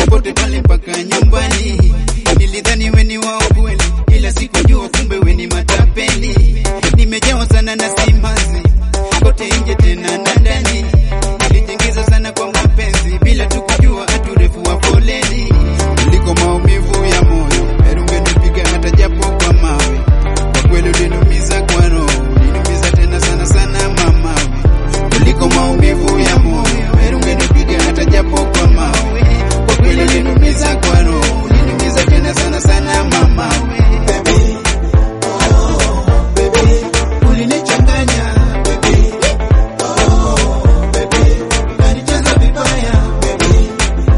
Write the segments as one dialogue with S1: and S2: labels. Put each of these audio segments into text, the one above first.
S1: popote pale mpaka nyumbani. Nilidhani we ni wa ukweli, ila sikujua kumbe we ni matapeli. Nimejawa sana na simanzi kote nje tena na ndani, nilijiingiza sana kwa mapenzi bila tu kujua hatu urefu wa foleni. Kuliko maumivu ya moyo, heri ungenipiga hata japo kwa mawe. Kwa kweli uliniumiza kwa roho, uliniumiza tena sana sana mama. Kuliko maumivu ya moyo, heri ungenipiga hata japo kwa mawe. Kwa kweli uliniumiza kwa roho, uliniumiza tena sana sana mama. Baby, oh, baby, ulinichanganya baby. Oh, baby, unanicheza vibaya baby.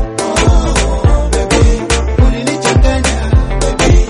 S1: Oh, baby, ulinichanganya baby.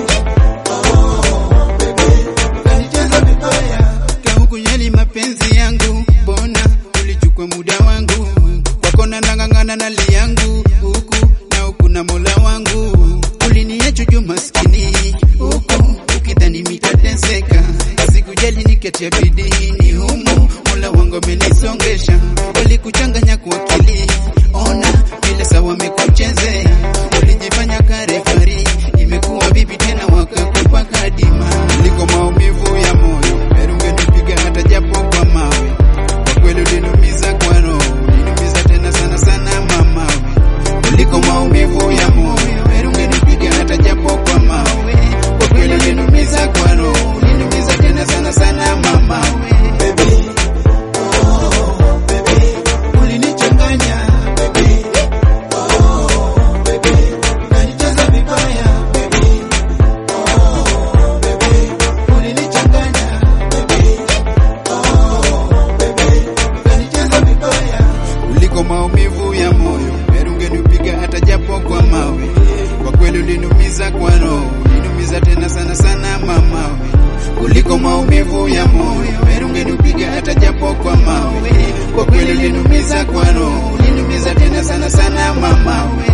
S1: Oh, baby, unanicheza vibaya. Kahukunyeli mapenzi yangu, mbona ulichukua muda wangu? Kwako na nang'ang'ana na li yangu huku na huku na mola wangu, uliniacha juu maskini huku ukidhani mitateseka, sikujali niketia bidii ni humu, mola wangu amenisongesha, walikuchanganya kwa akili, ona vile sawa amekuchezea, ulijifanya karefari, imekuwa vipi tena wakakupa kadima, kuliko maumivu ya moyo, heri ungenipiga hata japo kwa mawe, kwa kweli uliniumiza kwa roho, uliniumiza tena sana sana mama, kuliko maumivu ya moyo, heri ungenipiga hata japo kwa mawe, kwa kweli uliniumiza kwa roho, uliniumiza tena sana sana mama, baby, oh baby, ulinichanganya baby, oh baby, unanicheza vibaya baby, oh baby, ulinichanganya baby, oh baby, unanicheza vibaya kuliko maumivu ya moyo, heri ungenipiga hata japo kwa mawe. Kwa kweli uliniumiza kwa roho, uliniumiza tena sana sana mama. Kuliko maumivu ya moyo, heri ungenipiga hata japo kwa mawe. Kwa kweli uliniumiza kwa roho, uliniumiza tena sana sana mama.